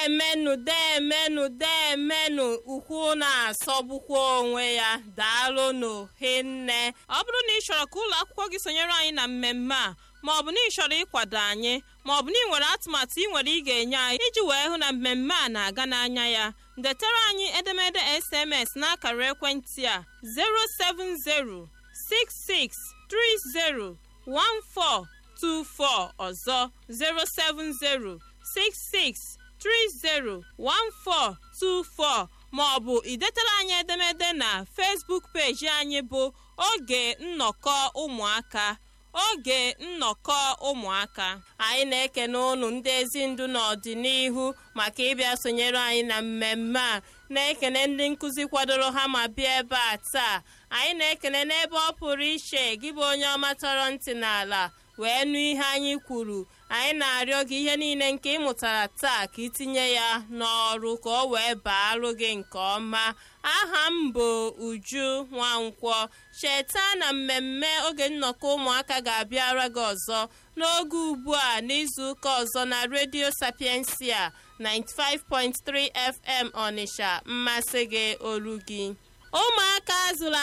deemenụ deemenụ deemenụ ukwu na-asọgbukwa onwe ya daalụnụ hinne ọ bụrụ na ị chọrọ ka ụlọ akwụkwọ gị sonyere anyị na mmemme a ma ọ bụ na ị chọrọ ịkwado anyị ma ọ bụ na ị nwere atụmatụ ị nwere ị ga-enye anyị iji wee hụ na mmemme a na-aga n'anya ya detara anyị edemede sms n'akara ekwentị a 07066301424 ọzọ 07066301424 ma ọ bụ idetara anyị edemede na Facebook peji anyị bụ oge nnọkọ ụmụaka oge nnọkọ ụmụaka anyị na-ekene ụnụ ndị ezi ndụ n'ọdịnihu maka ịbịa sonyere anyị na mmemme a na-ekene ndị nkụzi kwadoro ha ma bịa ebe a taa anyị na-ekene n'ebe ọ pụrụ iche gị bụ onye ọma tọrọ ntị n'ala wee nụ ihe anyị kwuru anyị na-arịọ gị ihe niile nke ị mụtara taa ka itinye ya n'ọrụ ka ọ wee baarụ gị nke ọma aha m bụ uju nwankwọ cheta na mmemme oge nnọkọ ụmụaka ga-abịara gị ọzọ n'oge ugbu a n'izuụka ọzọ na redio sapiensia 95.3 fm ọnịsha mmasị gị olu gị ụmụaka zụrụ